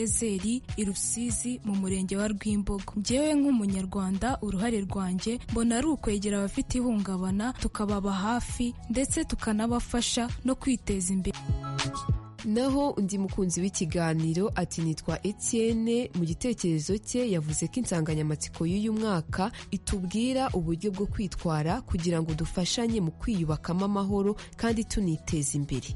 Yezeri i Rusizi mu murenge wa Rwimbogo njyewe nk'umunyarwanda uruhare rwanjye mbona ari ukwegera abafite ihungabana tukababa hafi ndetse tukanabafasha no kwiteza imbere naho undi mukunzi w'ikiganiro ati nitwa Etienne mu gitekerezo cye yavuze ko insanganyamatsiko y'uyu mwaka itubwira uburyo bwo kwitwara kugira ngo dufashanye mu kwiyubakamo amahoro kandi tuniteza imbere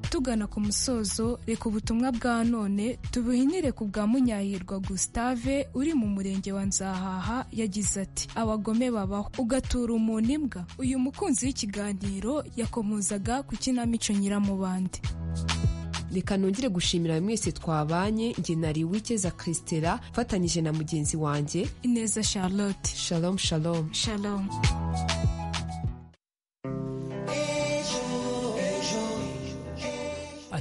tugana ku musozo reka ubutumwa bwa none tubuhinire ku bwa munyahirwa gustave uri mu murenge wa nzahaha yagize ati abagome babaho ugatura umuntu imbwa uyu mukunzi w'ikiganiro yakomozaga ku kinamico nyiramubande reka nongere gushimira mwese twabanye njye nari wikeza christela mfatanyije na mugenzi wanjye ineza charlotte shalom shalom shalom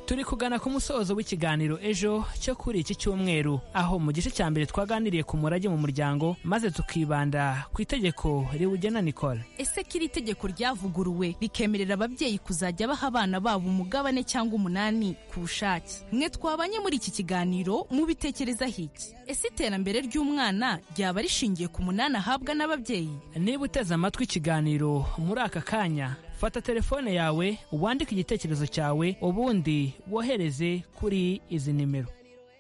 turi kugana ku musozo w'ikiganiro ejo cyo kuri iki cyumweru aho mu gice cya mbere twaganiriye ku murage mu muryango maze tukibanda ku itegeko riwugena Nicole ese ko iri tegeko ryavuguruwe rikemerera ababyeyi kuzajya baha abana babo umugabane cyangwa umunani ku bushake mwe twabanye muri iki kiganiro mubitekerezaho iki ese iterambere ry'umwana ryaba rishingiye ku munani ahabwa n'ababyeyi niba uteze amatwi ikiganiro muri aka kanya fata telefone yawe wandike igitekerezo cyawe ubundi wohereze kuri izi nimero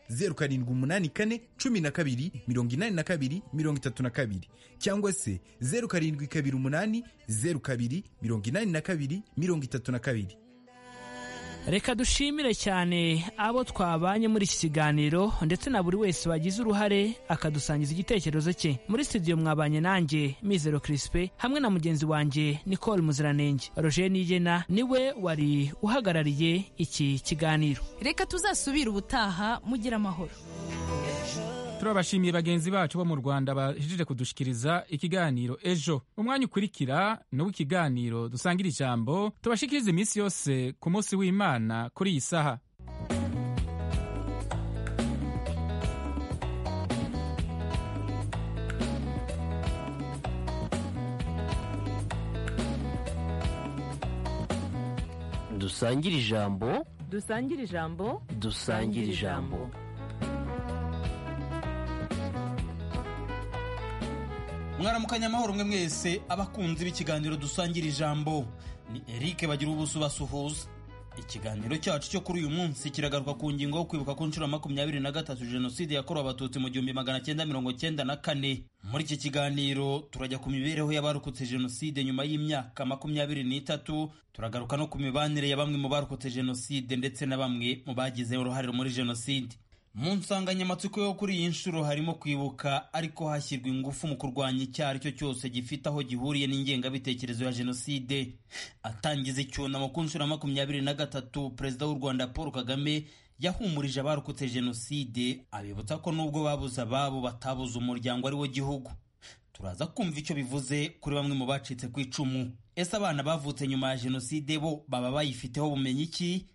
zeru karindwi umunani kane cumi na kabiri mirongo inani na kabiri mirongo itatu na kabiri cyangwa se zeru karindwi kabiri umunani zeru kabiri mirongo inani na kabiri mirongo itatu na kabiri reka dushimire cyane abo twabanye muri iki kiganiro ndetse na buri wese wagize uruhare akadusangiza igitekerezo cye muri studio mwabanye nanjye mizero kirisipe hamwe na mugenzi wanjye nicole muziranenge roger nigena niwe wari uhagarariye iki kiganiro reka tuzasubire ubutaha mugire amahoro turabashimiye bagenzi bacu bo mu rwanda bahejeje kudushikiriza ikiganiro ejo umwanya ukurikira ni uw'ikiganiro dusangira ijambo tubashikirize iminsi yose ku munsi w'imana kuri iyi saha dusangire ijambo dusangire ijambo dusangire ijambo mwaramukanya amahoro mwe mwese abakunzi b'ikiganiro dusangira ijambo ni eric bagira ubuso basuhuza ikiganiro cyacu cyo kuri uyu munsi kiragaruka ku ngingo yo kwibuka ku nshuro makumyabiri na gatatu jenoside yakorewe abatutsi mu gihumbi magana cyenda mirongo cyenda na kane muri iki kiganiro turajya ku mibereho y'abarokotse jenoside nyuma y'imyaka makumyabiri n'itatu turagaruka no ku mibanire ya bamwe mu barokotse jenoside ndetse na bamwe mu bagize uruhare muri jenoside mu nsanganyamatsiko yo kuri iyi nshuro harimo kwibuka ariko hashyirwa ingufu mu kurwanya icyaha ari cyo cyose gifite aho gihuriye n'ingengabitekerezo ya jenoside atangiza icyunamo ku nshuro ya makumyabiri na gatatu perezida w'u rwanda paul kagame yahumurije abarokotse jenoside abibutsa ko nubwo babuze ababo batabuze umuryango ari wo gihugu turaza kumva icyo bivuze kuri bamwe mu bacitse ku icumu ese abana bavutse nyuma ya jenoside bo baba bayifiteho bumenyi ki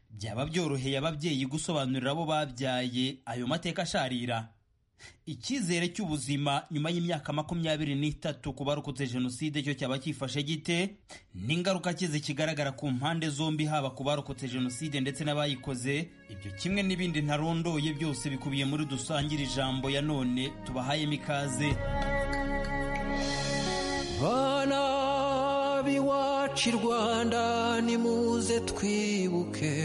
byaba byoroheye ababyeyi gusobanurira abo babyaye ayo mateka asharira icyizere cy'ubuzima nyuma y'imyaka makumyabiri n'itatu ku barokotse jenoside cyo cyaba cyifashe gite n'ingaruka kize kigaragara ku mpande zombi haba ku barokotse jenoside ndetse n'abayikoze ibyo kimwe n'ibindi ntarondoye byose bikubiye muri dusangire ijambo ya none tubahayemo ikaze iwacu i rwanda nimuze twibuke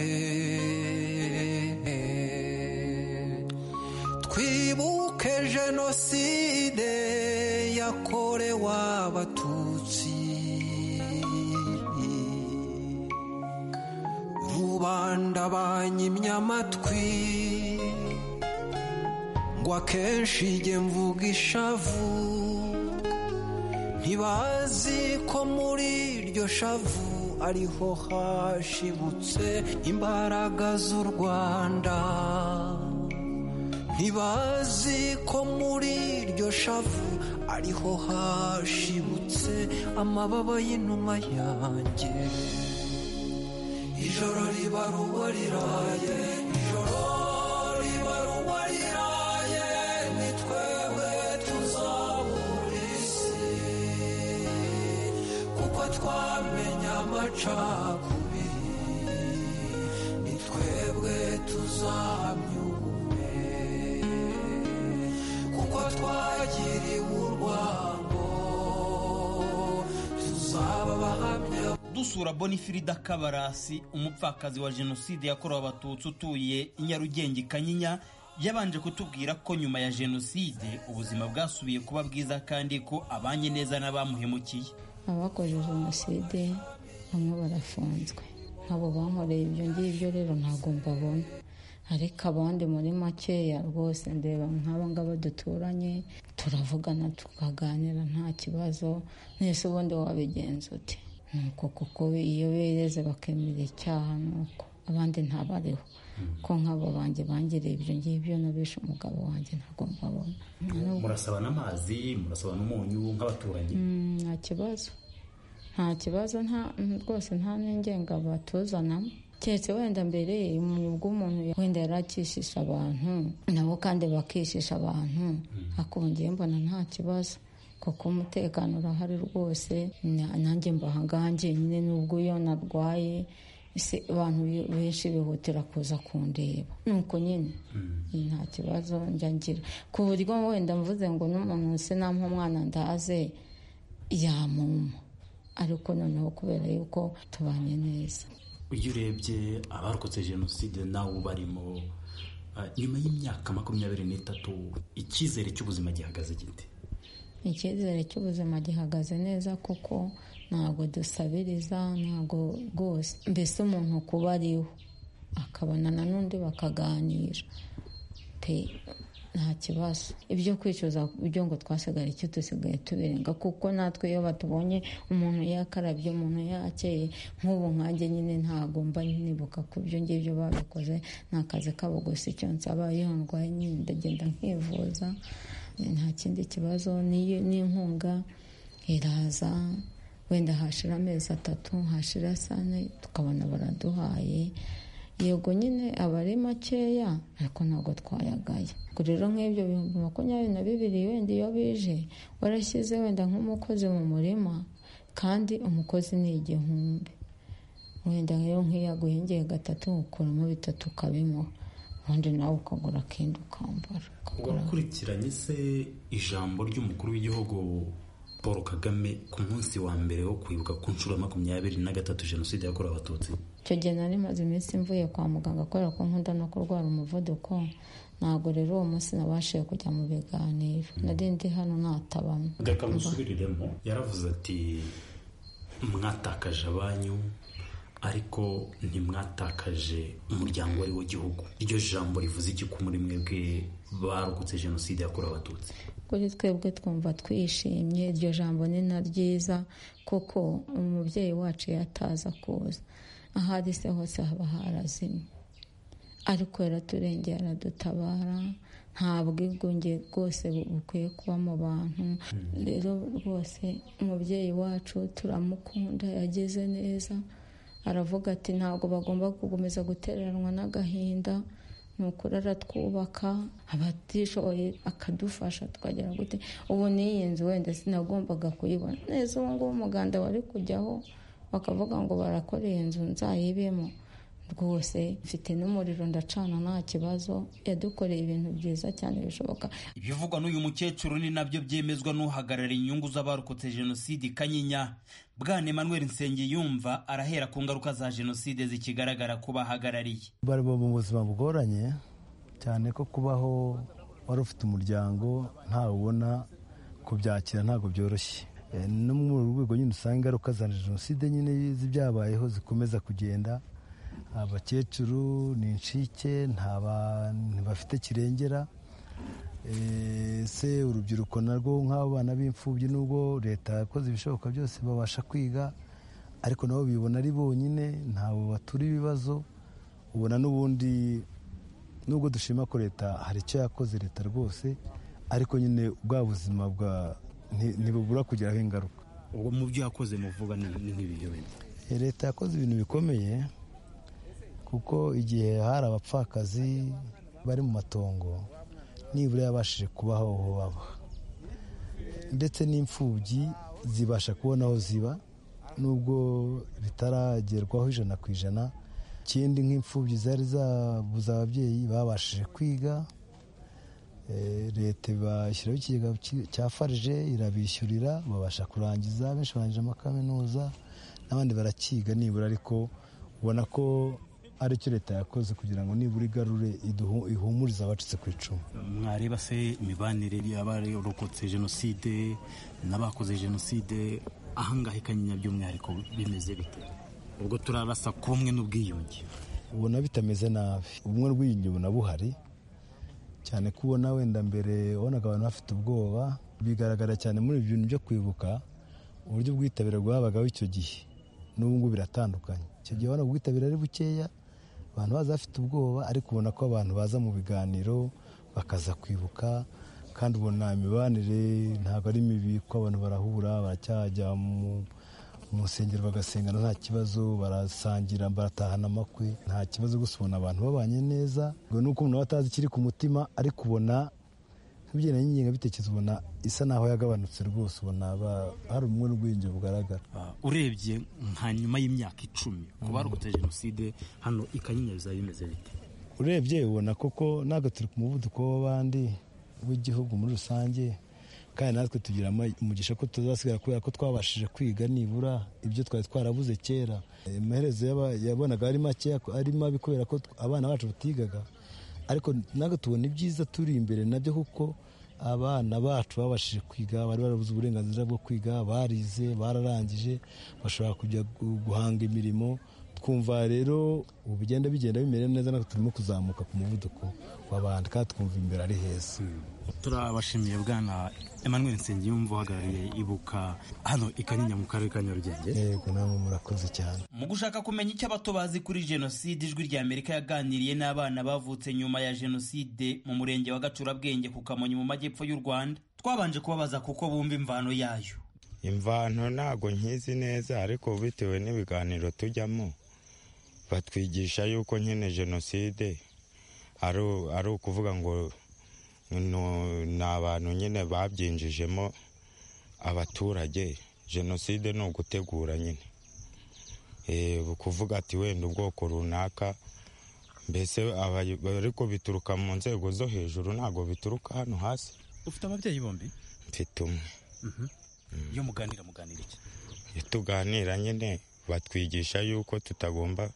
twibuke jenoside yakorewe abatutsi rubanda banyimye amatwi ngo akenshi jye mvuga ishavu ntibazi ko muri iryo shavu ariho hashibutse imbaraga z'u rwanda ntibazi ko muri iryo shavu ariho hashibutse amababa y'inuma yanjye ijoro riba ruba riraye ijoro riba ruba riraye nitwe twamenya amacakubiri ni twebwe tuzamya dusura bonifirida kabarasi umupfakazi wa jenoside yakorewe abatutsi utuye i nyarugenge i kanyinya yabanje kutubwira ko nyuma ya jenoside ubuzima bwasubiye kuba bwiza kandi ko abanye neza n'abamuhemukiye abakoze jenoside bamwe barafunzwe nk'abo bankoreye ibyo ngibyo rero ntabwo mbabona ariko abandi muri makeya rwose ndeba nk'aba ngaba duturanye turavugana tukaganira nta kibazo mwese ubundi wabigenza uti ni uko kuko iyo bereze bakemera icyaha ni uko abandi ntabariho ko nk'abo banjye bangiriye ibyo ngibyo n'abishe umugabo wanjye ntabwo mbabona murasaba n'amazi murasaba n'umunyu nk'abaturanyi nta kibazo nta kibazo rwose nta n'ingenga batuzanamo keretse wenda mbere umuntu bw'umuntu wenda yari akishisha abantu nabo kandi bakishisha abantu akongeye mbona nta kibazo kuko umutekano urahari rwose nanjye mbaha njyenyine n'ubwo iyo narwaye ese abantu benshi bihutira kuza kundeba nuko nyine nta kibazo njya ngira ku buryo wenda mvuze ngo n'umuntu wese nta umwana ndaze yamuma ariko noneho kubera yuko tubanye neza iyo urebye abarokotse jenoside nawe ubarimo nyuma y'imyaka makumyabiri n'itatu icyizere cy'ubuzima gihagaze giti icyizere cy'ubuzima gihagaze neza kuko ntabwo dusabiriza ntabwo rwose mbese umuntu kuba ariwe akabonana n'undi bakaganira pe nta kibazo ibyo kwicuza ibyo ngo twasigara icyo dusigaye tubirenga kuko natwe iyo batubonye umuntu yakarabye umuntu yakeye nk'ubu nkanjye nyine ntabwo mba nibuka ku byo ngibyo babikoze ni akazi kabo gusa icyo nsaba iyo ndwaye nyine ndagenda nkivuza nta kindi kibazo n'inkunga iraza wenda hashira amezi atatu hashira sane tukabona baraduhaye yego nyine aba ari makeya ariko ntabwo twayagaya ubwo rero nk'ibyo bihumbi makumyabiri na bibiri wenda iyo bije warashyize wenda nk'umukozi mu murima kandi umukozi ni igihumbi wenda rero nk'iyo aguhengeye gatatu ukuramo bitatu ukabimuha ubundi nawe ukagura akenda ukambara wakurikiranye se ijambo ry'umukuru w'igihugu paul kagame ku munsi wa mbere wo kwibuka ku nshuro ya makumyabiri na gatatu jenoside yakorewe abatutsi icyo gihe nari maze iminsi mvuye kwa muganga kubera ko nkunda no kurwara umuvuduko ntabwo rero uwo munsi nabashije kujya mu biganiro nari ndi hano natabamo reka musubiriremo yaravuze ati mwatakaje abanyu ariko ntimwatakaje umuryango ari wo gihugu iryo jambo rivuze iki ku muri mwebwe barokotse jenoside yakorewe abatutsi kuri twebwe twumva twishimye iryo jambo ni na ryiza kuko umubyeyi wacu yataza kuza aho ari se hose haba harazimye ariko yaraturengeye aradutabara nta bwigunge bwose bukwiye kuba mu bantu rero rwose umubyeyi wacu turamukunda yagize neza aravuga ati ntabwo bagomba gukomeza gutereranwa n'agahinda ni ukuri aratwubaka abatishoboye akadufasha tukagera gute ubu n'iyi nzu wenda sinagombaga kuyibona neza ubu ngubu umuganda wari kujyaho bakavuga ngo barakoreye inzu nzayibemo rwose mfite n'umuriro ndacana nta kibazo yadukoreye ibintu byiza cyane bishoboka ibivugwa n'uyu mukecuru ni nabyo byemezwa n'uhagarariye inyungu z'abarokotse jenoside i kanyinya bwana Emmanuel nsengiyumva arahera ku ngaruka za jenoside zikigaragara ku bahagarariye bari mu buzima bugoranye cyane ko kubaho wari ufite umuryango ntawe ubona kubyakira ntabwo byoroshye no mu rwego nyine usanga ingaruka za jenoside nyine z'ibyabayeho zikomeza kugenda abakecuru ni inshike ntibafite kirengera se urubyiruko narwo nk'abo bana b'imfubyi n'ubwo leta yakoze ibishoboka byose babasha kwiga ariko nabo bibona ari bonyine ntabwo batura ibibazo ubona n'ubundi nubwo dushima ko leta hari icyo yakoze leta rwose ariko nyine bwa buzima bwa ntibubura kugeraho ingaruka ubwo mu byo yakoze muvuga ni nk'ibihe wenda leta yakoze ibintu bikomeye kuko igihe hari abapfakazi bari mu matongo nibura yabashije kubaho aho baba ndetse n'imfubyi zibasha kubona aho ziba nubwo bitaragerwaho ijana ku ijana ikindi nk'imfubyi zari zabuze ababyeyi babashije kwiga leta ibashyiraho ikigega cya farije irabishyurira babasha kurangiza benshi barangije amakaminuza n'abandi barakiga nibura ariko ubona ko aricyo leta yakoze kugira ngo nibura igarure iduhu- ihumurize abacitse ku icumu mwareba se imibanire y'abarokotse jenoside n'abakoze jenoside ahangaha i kanyinya by'umwihariko bimeze bite ubwo turarasa ku bumwe n'ubwiyunge ubona bitameze nabi ubumwe rw'iyunge ubona buhari cyane ko ubona wenda mbere wabonaga abantu bafite ubwoba bigaragara cyane muri ibi bintu byo kwibuka uburyo ubwitabire bwabagaho icyo gihe n'ubu ngubu biratandukanye icyo gihe wabonaga ubwitabire ari bukeya abantu baza bafite ubwoba ariko ubona ko abantu baza mu biganiro bakaza kwibuka kandi ubona imibanire ntabwo ari mibi kuko abantu barahura baracyajya mu mu nsengero bagasengana nta kibazo barasangira baratahana amakwe nta kibazo gusa ubona abantu babanye neza ngo nuko umuntu aba atazi ikiri ku mutima ariko ubona nk'ibigendanye n'ingengabitekerezo ubona isa naho yagabanutse rwose ubona ba- hari ubumwe n'ubwiyunge bugaragara urebye nka nyuma y'imyaka icumi ku barokotse jenoside hano i kanyinya bizaba bimeze bite urebye ubona koko ntabwo turi ku muvuduko w'abandi w'igihugu muri rusange kandi natwe tugira ama- umugisha ko tuzasigara kubera ko twabashije kwiga nibura ibyo twari twarabuze kera amaherezo yaba- yabonaga ari makeya ari mabi kubera ko tw- abana bacu batigaga ariko ntabwo tubona ibyiza turi imbere nabyo kuko abana bacu babashije kwiga bari barabuze uburenganzira bwo kwiga barize bararangije bashobora kujya gu- guhanga imirimo twumva rero ubu bigenda bigenda bimera neza natwe turimo kuzamuka ku muvuduko w'abandi kandi twumva imbere ari heza turabashimiye bwana emmanuel nsengiyumva uhagarariye ibuka hano i kanyinya mu karere ka nyarugenge yego namwe murakoze cyane mu gushaka kumenya icyo abato bazi kuri jenoside ijwi rya amerika yaganiriye n'abana bavutse nyuma ya jenoside mu murenge wa gacurabwenge ku kamonyi mu majyepfo y'u rwanda twabanje kubabaza kuko bumva imvano yayo imvano ntabwo nkizi neza ariko bitewe n'ibiganiro tujyamo batwigisha yuko nyine jenoside ari u- ari ukuvuga ngo nu- ni abantu nyine babyinjijemo abaturage jenoside ni ugutegura nyine Eh, ukuvuga ati wenda ubwoko runaka mbese abayo- ariko bituruka mu nzego zo hejuru ntabwo bituruka hano hasi ufite ababyeyi bombi mfite umwe iyo muganira muganira iki iyo tuganira nyine batwigisha yuko tutagomba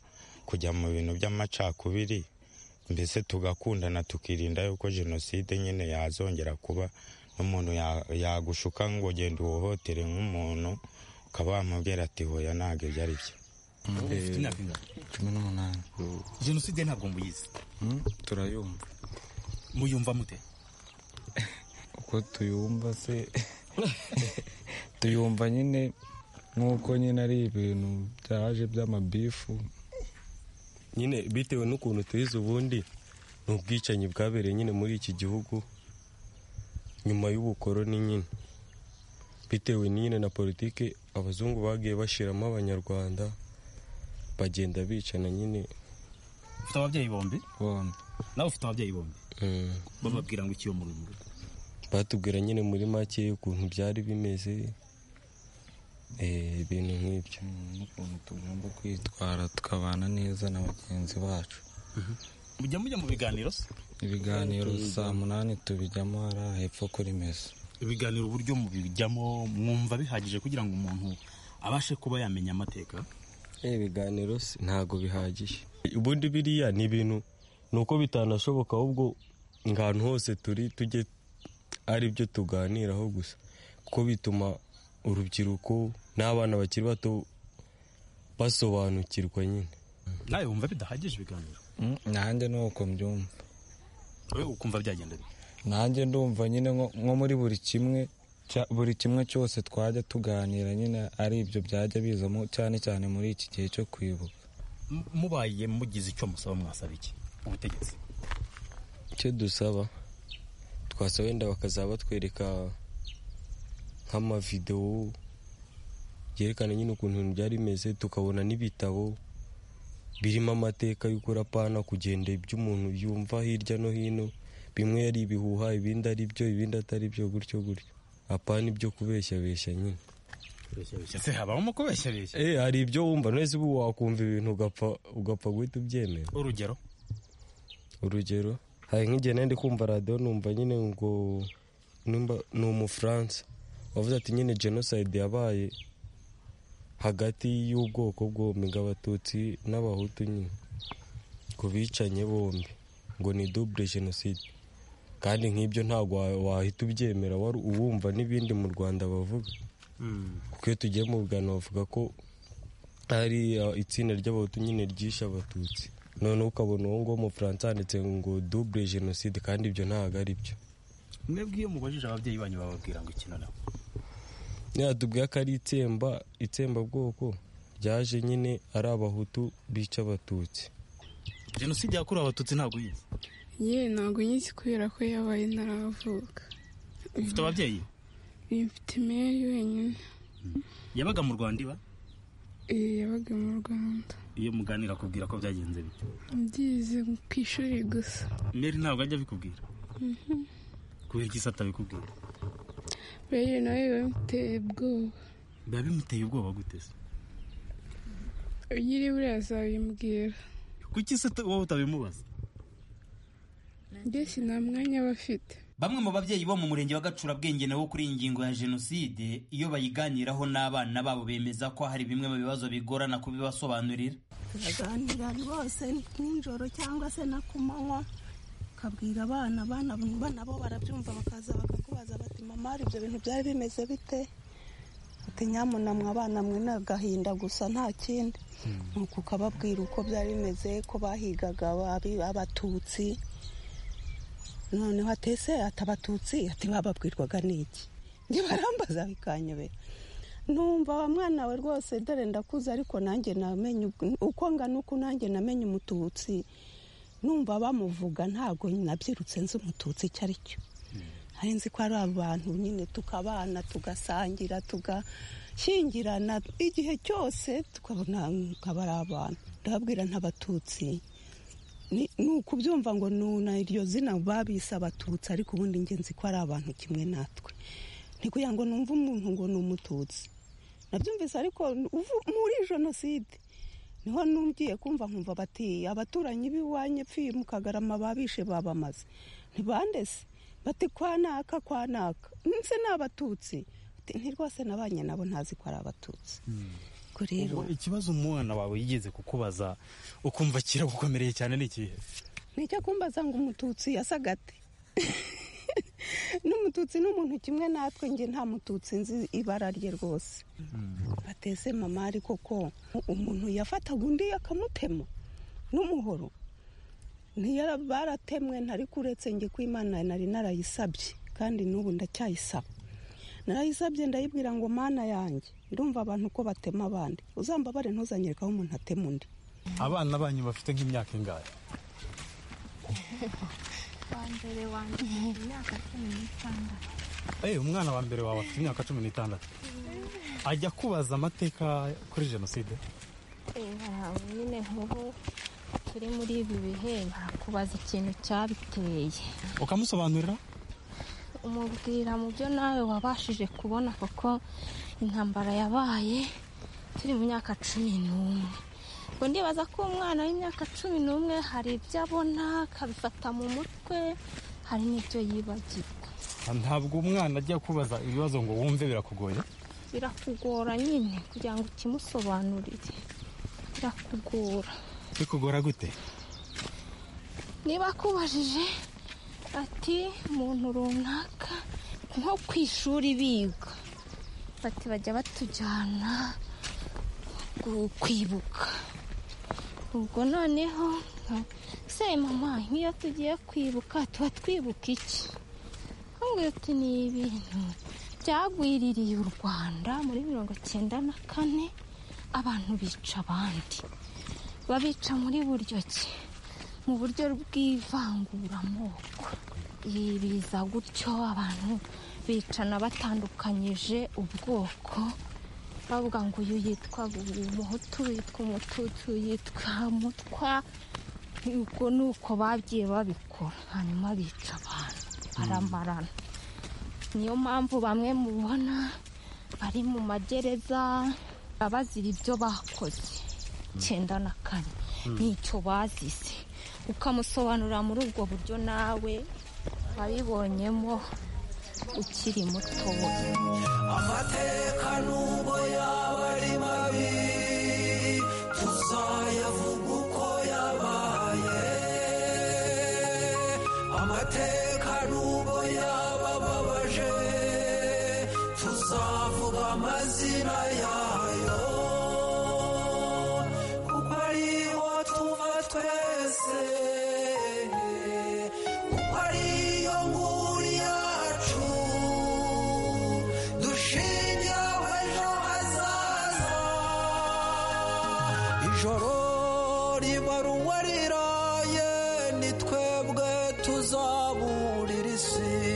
kujya mu bintu by'amacakubiri mbese tugakundana tukirinda yuko jenoside nyine yazongera kuba n'umuntu ya- yagushuka ngo genda uhohotere nk'umuntu ukaba wamubwira ati hoya ntabwo ibyo ari byo Ufite imyaka ingana? cumi n'umunani jenoside ntabwo muyizi Mm, turayumva muyumva mute uko tuyumva se tuyumva nyine nk'uko nyine ari ibintu byaje by'amabifu nyine bitewe n'ukuntu tuyizi ubundi ni ubwicanyi bwabereye nyine muri iki gihugu nyuma y'ubukoroni nyine bitewe nyine na politiki abazungu bagiye bashiramo abanyarwanda bagenda bicana nyine ufite ababyeyi bombi bombi nawe ufite ababyeyi bombi bababwira ngo iki iyo muri rugo batubwira nyine muri make ukuntu byari bimeze eh, ibintu nk'ibyo n'ukuntu tugomba kwitwara tukabana neza na bagenzi bacu mujya mujya mu biganiro se ibiganiro saa munani tubijyamo hariya hepfo kuri mesa ibiganiro uburyo mubijyamo mwumva bihagije kugira ngo umuntu abashe kuba yamenya amateka Eh, ibiganiro se ntabwo bihagije ubundi biriya ni ibintu ni uko bitanashoboka ahubwo ngo ahantu hose turi tujye ari byo tuganiraho gusa kuko bituma urubyiruko n'abana bakiri bato basobanukirwa nyine nawe wumva bidahagije ibiganiro Mm, nanjye ni uko mbyumva wowe ukumva byagenda bite nanjye ndumva nyine nko nko muri buri kimwe cya- buri kimwe cyose twajya tuganira nyine ari ibyo byajya bizamo cyane cyane muri iki gihe cyo kwibuka M- mubaye mugize icyo musaba mwasaba iki ubutegetsi icyo dusaba twasaba wenda bakazaba batwereka nk'amavidewo byerekana nyine ukuntu ibintu byari bimeze tukabona n'ibitabo birimo amateka y'ukurapana kugenda ibyo umuntu yumva hirya no hino bimwe ari ibihuha ibindi ari byo ibindi atari byo gutyo gutyo apana ibyo kubeshyabeshya nyine ese habamo kubeshyabeshya Eh, hari ibyo wumva nese ubu wakumva ibintu ugapfa ugapfa guhita ubyemera urugero urugero hari nk'igihe nari ndi kumva radiyo numva nyine ngo numva ni umufaransa wavuze ati nyine jenoside yabaye hagati y'ubwoko bwombi abatutsi n'abahutu nyine ku bicanye bombi ngo ni dubure jenoside kandi nk'ibyo ntabwo wa- wahita ubyemera wari uwumva n'ibindi mu rwanda bavuga kuko iyo tugiye mu bugano bavuga ko hari uh, itsinda ry'abahutu nyine ryishe abatutsi noneho ukabona uwo nguwo umufaransa handitse ngo dubure jenoside kandi ibyo ntabwo ari byo mwebwe iyo mubajije ababyeyi banyu bababwira ngo ikintu nabo yatubwiye ko ari itsemba itsembabwoko ryaje nyine ari abahutu bica abatutsi jenoside yakorewe abatutsi ntabwo uyizi yewe ntabwo nyizi kubera ko yabaye ntaravuka ufite ababyeyi mfite imeri wenyine yabaga mu rwanda iba eh, yabaga mu rwanda iyo muganira akubwira ko byagenze bite byize ku ishuri gusa meri ntabwo ajya abikubwira Mhm. kubera iki se atabikubwira rero nawe biba biteye ubwoba biba bimuteye ubwoba gute se nyiri buriya azabimbwira kuki se wowe utabimubaza njye nta mwanya aba afite Bamwe mu babyeyi bo mu murenge wa Gacurabwenge nabo kuri iyi ngingo ya jenoside iyo bayiganiraho n'abana babo bemeza ko hari bimwe mu bibazo bigorana kubibasobanurira turaganira rwose nijoro cyangwa se na ku manywa ukabwira abana abana bo nabo barabyumva bakaza bakakubaza bati mama hari ibyo bintu byari bimeze bite ati nyamunamwe abana mwe ni agahinda gusa nta kindi nuko ukababwira uko byari bimeze ko bahigaga ababi- abatutsi noneho atese ati abatutsi ati bababwirwaga n'iki njye barambaza bikanyobera numva wa mwana we rwose dore ndakuze ariko nanjye namenye uko- uko ngana uku nanjye namenye umututsi numva bamuvuga ntabwo nabyirutse nzi umututsi icyo ari cyo hari nzi ko ari abantu nyine tukabana tugasangira tugashyingirana igihe cyose tukabona nk'aba ari abantu ndababwira ntabatutsi ni ni ukubyumva ngo nuna iryo zina babise abatutsi ariko ubundi njye nzi ko ari abantu kimwe natwe ni kugira ngo numve umuntu ngo ni umututsi nabyumvise ariko uvu- muri jenoside niho numgiye kumva nkumva bati abaturanyi b'iwanyu pfuye mu kagarama babishe babamaze ntibandese bati kwanaka kwanaka nse ni abatutsi Ati, nti rwose nabanye nabo ntazi ko ari abatutsi ubwo rero Ubwo ikibazo umwana wawe yigeze kukubaza ukumva kiragukomereye cyane ni ikihe nicyo kumbaza ngo umututsi yasaga ate n'umututsi ni umuntu kimwe natwe njye nta mututsi nzi ibara rye rwose bateze mama ariko ko umuntu yafataga undi akamutema n'umuhoro ntiyara baratemwe ntari kuretse njye ko imana nari narayisabye kandi n'ubu ndacyayisaba narayisabye ndayibwira ngo mana yanjye ndumva abantu ko batema abandi uzambabare ntuzanyereka aho umuntu atema undi abana banyu bafite nk'imyaka ingahe wa mbere wanjye imyaka cumi n'itandatu Eh, umwana wa mbere wawe afite imyaka cumi n'itandatu ajya kubaza amateka kuri jenoside aha nyine nk'ubu turi muri ibi bihe kubaza ikintu cyabiteye ukamusobanurira umubwira mu byo nawe wabashije kubona kuko intambara yabaye turi mu myaka cumi n'umwe ngo ndibaza ko umwana w'imyaka cumi n'umwe hari ibyo abona akabifata mu mutwe hari n'ibyo yibagirwa ntabwo umwana ajya kubaza ibibazo ngo wumve birakugoye birakugora nyine kugira ngo ukimusobanurire birakugora bikugora gute niba akubajije ati umuntu runaka nko ku ishuri biga bati bajya batujyana gu- kwibuka ubwo noneho nka- se mama nk'iyo tugiye kwibuka tuba twibuka iki nkubwira uti ni ibintu byagwiririye u rwanda muri mirongo cyenda na kane abantu bica abandi babica muri buryo ki mu buryo bw'ivanguramoko Ibi biza gutyo abantu bicana batandukanyije ubwoko bavuga ngo uyu yitwa umuhutu uyu yitwa umututsi uyu yitwa mutwa ubwo ni uko bagiye babikora hanyuma bica abantu baramarana niyo mpamvu bamwe mubona bari mu magereza abazira ibyo bakoze icyenda na kane Mm. n'icyo bazize ukamusobanurira muri ubwo buryo nawe wabibonyemo ukiri mutoya amateka nubwo yaba ari mabi amateka nubwo yaba ababaje tuzavuga amazina yayo kuko ariho tuva twese kuko ariyo nguni yacu dushingiyeho ejo hazaza ijoro ribarungwa riraye ni twebwe tuzaburira isi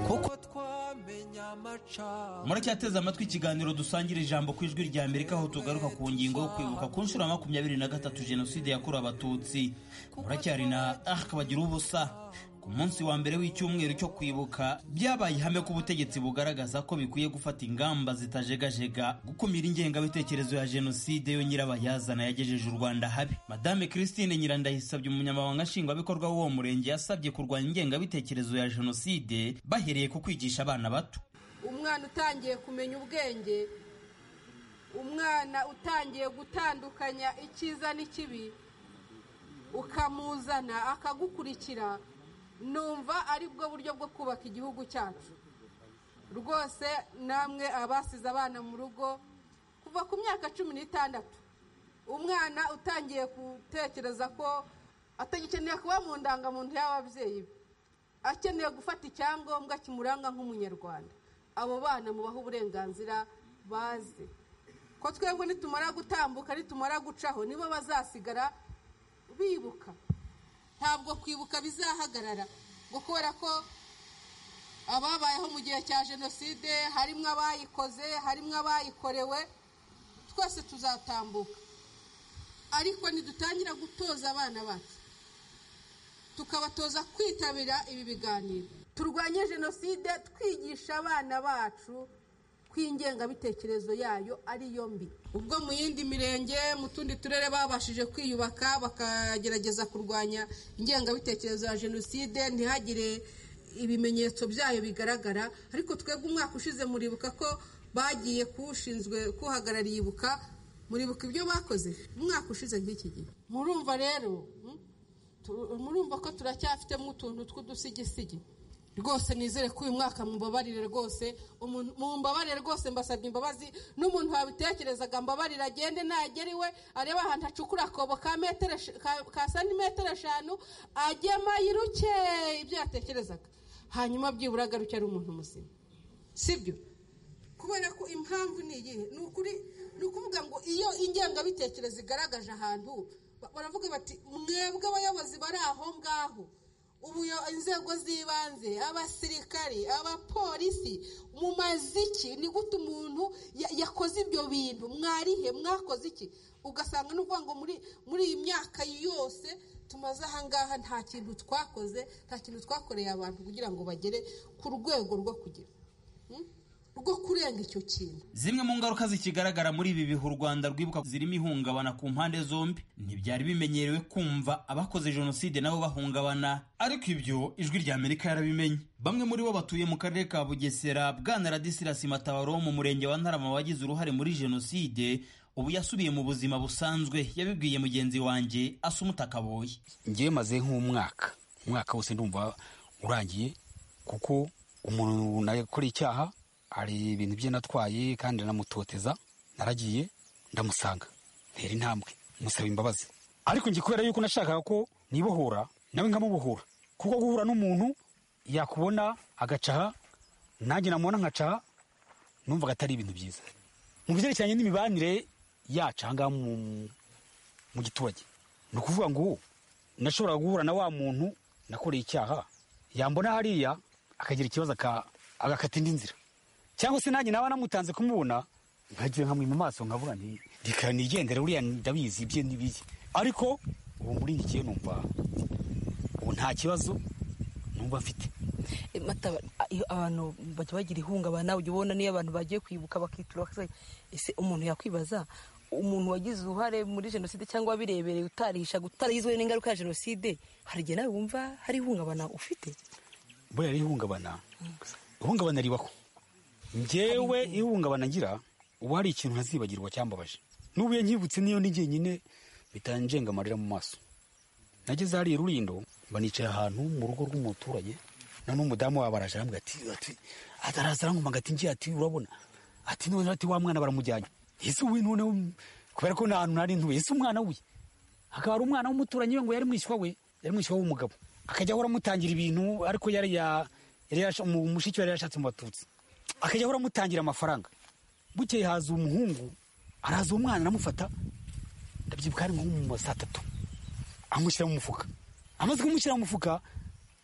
kuko twamenye amacana muracyateze amatwi ikiganiro dusangira ijambo ku ijwi rya amerika aho tugaruka ku ngingo yo kwibuka ku nshuro ya makumyabiri na gatatu jenoside yakorewe abatutsi muracyari na arc bagira ubusa ku munsi wa mbere w'icyumweru cyo kwibuka byabaye ihame ko ubutegetsi bugaragaza ko bikwiye gufata ingamba zitajegajega gukumira ingengabitekerezo ya jenoside yo nyirabayazana yagejeje u rwanda habi madame christine nyirandayisabye umunyamabanga nshingwabikorwa w'uwo murenge yasabye kurwanya ingengabitekerezo ya jenoside bahereye ku kwigisha abana bato umwana utangiye kumenya ubwenge umwana utangiye gutandukanya icyiza n'ikibi ukamuzana akagukurikira numva ari bwo buryo bwo kubaka igihugu cyacu rwose namwe abasize abana mu rugo kuva ku myaka cumi n'itandatu umwana utangiye gutekereza ko atagikeneye kuba mu ndangamuntu y'ababyeyi be akeneye gufata icyangombwa kimuranga nk'umunyarwanda abo bana mubaha uburenganzira bazi ko twebwe nitumara gutambuka nitumara gucaho nibo bazasigara bibuka ntabwo kwibuka bizahagarara ngo kubera ko ababayeho mu gihe cya jenoside harimo abayikoze harimo abayikorewe twese tuzatambuka ariko nidutangira gutoza abana bacu tukabatoza kwitabira ibi biganiro turwanye jenoside twigisha abana bacu ko ingengabitekerezo yayo ari yo mbi ubwo mu yindi mirenge mu tundi turere babashije kwiyubaka bakagerageza kurwanya ingengabitekerezo ya jenoside ntihagire ibimenyetso byayo bigaragara ariko twebwe umwaka ushize muribuka ko bagiye kuwushinzwe kuhagarariye ibuka muribuka ibyo bakoze umwaka ushize nk'iki gihe murumva rero murumva ko turacyafitemo utuntu tw'udusigisigi rwose nizere ko uyu mwaka mubabarire rwose mumbabarire rwose mbasabye imbabazi n'umuntu wabitekerezaga mbabarire agende nagera iwe arebe ahantu acukura akobo ka metero ka santimetero eshanu agema yiruke ibyo yatekerezaga hanyuma byibura agaruke ari umuntu muzima sibyo kubera ko impamvu ni iyihe ni ukuri ni ukuvuga ngo iyo ingengabitekerezo igaragaje ahantu baravuga bati mwebwe abayobozi bari aho ngaho inzego z'ibanze abasirikari abapolisi mu maziki ni gute umuntu yakoze ibyo bintu mwarihe mwakoze iki ugasanga ni ukuvuga ngo muri iyi myaka yose tumaze ahangaha nta kintu twakoze nta kintu twakoreye abantu kugira ngo bagere ku rwego rwo kugira rwo kurenga icyo kintu zimwe mu ngaruka zikigaragara muri ibi bihe u rwanda rwibuka zirimo ihungabana ku mpande zombi ntibyari bimenyerewe kumva abakoze jenoside nabo bahungabana ariko ibyo ijwi rya amerika yarabimenye bamwe muri bo batuye mu karere ka bugesera bwana radisilasi matabaro wo mu murenge wa ntarama wagize uruhare muri jenoside ubu yasubiye mu buzima busanzwe yabibwiye mugenzi wanjye asa umutakaboye ngewe maze nk'umwaka umwaka wose ndumva urangiye kuko umuntu nakora icyaha hari ibintu bye natwaye kandi anamutoteza naragiye ndamusanga ntera intambwe musaba imbabazi ariko njye kubera yuko nashakaga ko nibohora nawe nkamubohora kuko guhura n'umuntu yakubona agacaha nanjye namubona nkacaha numvaga atari ibintu byiza mu byerekeranye n'imibanire yacu ahangaha mu giturage ni ukuvuga ngo nashoboraga guhura na wa muntu nakoreye icyaha yambona hariya akagira ikibazo agakata indi nzira cyangwa se nanjye naba namutanze kumubona nkagiye nkamuha mu maso nkavuga nti reka nigendere uriya ndabizi ibye n'ibiye ariko ubu muri ngikiye numva ubu nta kibazo numva mfite iyo abantu bajya bagira ihungabana ujya ubona niyo abantu bagiye kwibuka bakitura ese umuntu yakwibaza umuntu wagize uruhare muri jenoside cyangwa wabirebereye utarisha utaragizwe n'ingaruka ya jenoside hari igihe nawe wumva hari ihungabana ufite buriya rero ihungabana ihungabana ribaho ngewe ihungabana ngira uba hari ikintu ntazibagirwa cyambabaje n'ubu nkibutse niyo ni jyenyine bitanjenga amarira mu maso nageze hariya rurindo banicaye ahantu mu rugo rw'umuturage none umudamu wabo araje aramubwira ati ati ataraza aramwumva ati njye ati urabona ati none ati wa mwana baramujyanye ese we none kubera ko nta hantu nari ntuye ese umwana we akaba ari umwana w'umuturanyi we ngo yari mwishywa we yari mwishywa w'umugabo akajya ahora amutangira ibintu ariko yari ya yari yasha- mu- mushiki we yari yashatse mu batutsi akajya ahora amutangira amafaranga bukeye haza umuhungu araza umwana aramufata ndabyibuka hari nko mu ma saa tatu amushyira mu mufuka amaze kumushyira mu mufuka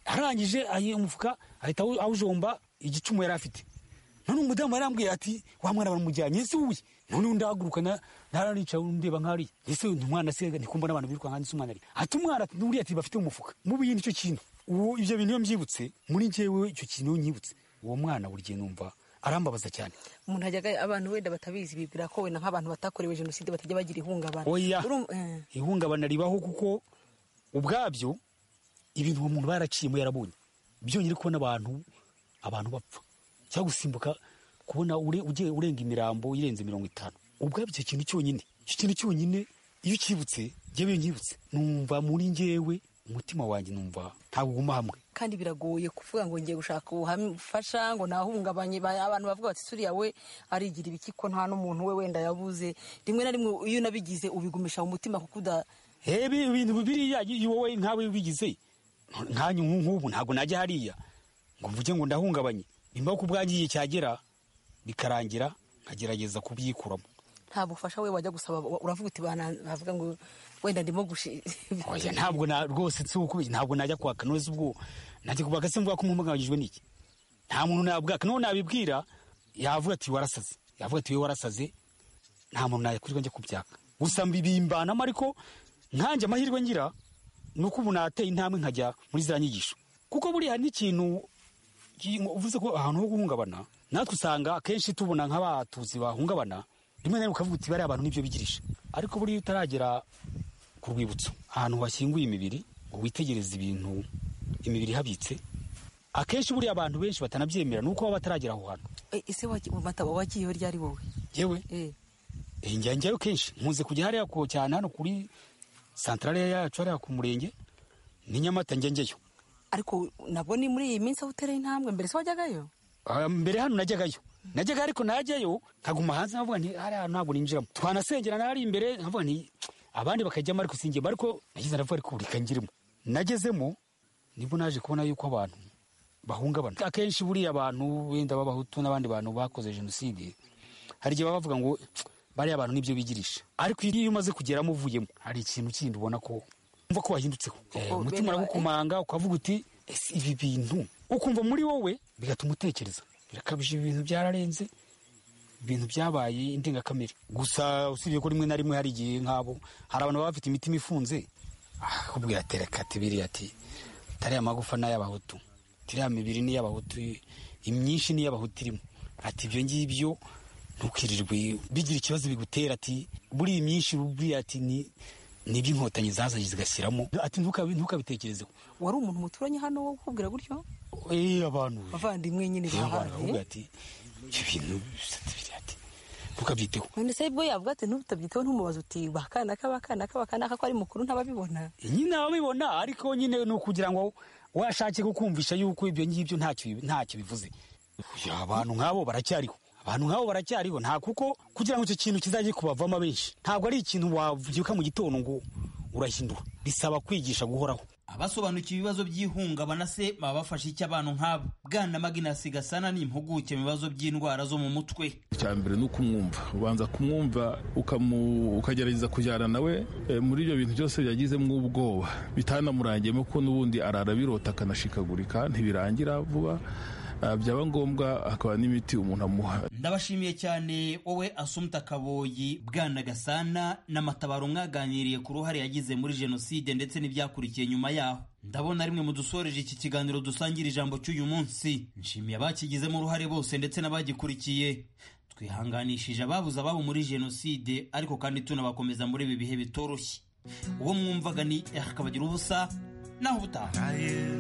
arangije ayi umufuka ahita awu- awujomba igicumu yari afite none umudamu yarambwiye ati wa mwana baramujyanye ese wowe none undi ahaguruka na- naranicaye ndeba nk'ari ese uyu umwana se ndikumva n'abantu biruka nkanjye se umwana ari ati umwana uriya ati bafite mu mufuka mubiye nicyo kintu uwo ibyo bintu iyo mbyibutse muri njyewe icyo kintu iyo nyibutse uwo mwana buri gihe numva arambabaza cyane umuntu hajyaga abantu wenda batabizi bibwira ko wenda nk'abantu batakorewe jenoside batajya bagira ihungabana oya Urumva- eh. ihungabana ribaho kuko ubwabyo ibintu uwo muntu baraciyemo yarabonye byongeye kubona abantu abantu bapfa cyangwa gusimbuka kubona ure- ugiye urenga imirambo irenze mirongo itanu ubwabyo icyo kintu cyonyine icyo kintu cyonyine iyo ukibutse jyewe iyo nkibutse numva muri njyewe umutima wanjye numva ntabwo uguma hamwe kandi biragoye kuvuga ngo ngiye gushaka ubufasha ngo nahungabanye ba- abantu bavuga bati suriya we arigira ibiki ko nta n'umuntu we wenda yabuze rimwe na rimwe iyo unabigize ubigumisha mu mutima kuko uda hebe ibintu biriya iyo wowe nkawe bigize nkanyu nk'ubu ntabwo najya hariya ngo mvuge ngo ndahungabanye nimba ku bwangiye cyagera bikarangira nkagerageza kubyikuramo nta bufasha we wajya gusaba uravuga uti bana- bavuga ngo wenda ndimo gushi oya ntabwo na rwose si uko ntabwo najya kwaka none se ubwo najya kubaka se mvuga ko mpumagajwe n'iki nta muntu nabwaka none nabibwira yavuga ati warasaze yavuga ati wowe warasaze nta muntu nayakurirwa njya kubyaka gusa mbibimbanamo ariko nkanjye amahirwe ngira ni uko ubu nateye intambwe nkajya muri za nyigisho kuko buriya n'ikintu ki- uvuze ko ahantu ho guhungabana natwe usanga akenshi tubona nk'abatuzi bahungabana rimwe na rimwe ukavuga uti bariya abantu nibyo bigirisha ariko buriya utaragera ku rwibutso ahantu hashyinguye imibiri ngo witegereze ibintu imibiri ihabitse akenshi buriya abantu benshi batanabyemera ni uko baba bataragera aho hantu Eh, ese wagiye wagiyeho ryari wowe yewe Eh, njya njyayo kenshi nkunze kujya hariya ku cyane hano kuri santarare yacu hariya ku murenge ni nyamata njya njyayo ariko nabwo ni muri iyi minsi aho utereye intambwe mbere se wajyagayo Ah, mbere hano najyagayo najyaga ariko najyayo nkaguma hanze nkavuga nti hariya hantu ntabwo ninjiramo twanasengera n'ahari imbere nkavuga nti abandi bakajyamo ariko singemo ariko nagize ndavuga ariko reka njyiremo nagezemo nibwo naje kubona yuko abantu bahungabana akenshi buriya abantu wenda b'abahutu n'abandi bantu bakoze jenoside hari igihe baba bavuga ngo bariya abantu nibyo bigirisha ariko iyo umaze kugeramo uvuyemo hari ikintu kindi ubona ko umva ko wahindutseho Eh, umutima uragukomanga ukavuga uti ese ibi bintu ukumva muri wowe bigatuma utekereza birakabije ibintu byararenze ibintu byabaye indengakamere gusa usibye ko rimwe na rimwe hari igihe nk'abo hari abantu baba bafite imitima ifunze akubwira ati reka ati biriya ati tariya magufa ni ay'abahutu tiriya mibiri ni iy'abahutu imyinshi ni iy'abahutu irimo ati ibyo ngibyo ntukirirwe bigira ikibazo bigutera ati buri iyi myinshi buriya ati ni ni iby'inkotanyi zazanye zigashyiramo ati ntukabi- ntukabitekerezeho wari umuntu muturanye hano wo kukubwira gutyo Eh, abantu bavandimwe nyine abantu bahaye bakubwira ati ibyo bintu bisate biriya ati ntukabyiteho none se bwo yavuga ati ntutabyiteho ntumubaza uti bakana ka bakana ka bakana ka ko ari mukuru ntababibona nyine ababibona ariko nyine ni ukugira ngo washake kukumvisha yuko ibyo ngibyo ntacyo bi- ntacyo bivuze Ya, abantu nk'abo baracyariho abantu nk'abo baracyariho nta kuko kugira ngo icyo kintu kizajye kubavamo benshi ntabwo ari ikintu wabyuka mu gitondo ngo urahindura bisaba kwigisha guhoraho abasobanukiwe ibibazo by'ihungabana se baba bafashe icyo abantu nk'abo bwana maginasi gasana ni impuguke mu bibazo by'indwara zo mu mutwe icya mbere ni ukumwumva ubanza kumwumva ukamu- ukagerageza kujyana nawe eh, muri ibyo bintu byose byagizemo ubwoba bitanamurangiyemo ko n'ubundi arara birota akanashikagurika ntibirangira vuba Ah, byaba ngombwa hakaba n'imiti umuntu amuha ndabashimiye cyane wowe asumta kaboyi bwana gasana na matabaro mwaganiriye ku ruhare yagize muri jenoside ndetse n'ibyakurikiye nyuma yaho ndabona rimwe mu dusoreje iki kiganiro dusangira ijambo cy'uyu munsi nshimiye abakigizemo uruhare bose ndetse n'abagikurikiye twihanganishije ababuze ababo muri jenoside ariko kandi tunabakomeza muri ibi bihe bitoroshye uwo mwumvaga ni akabagira ubusa naho ubutaha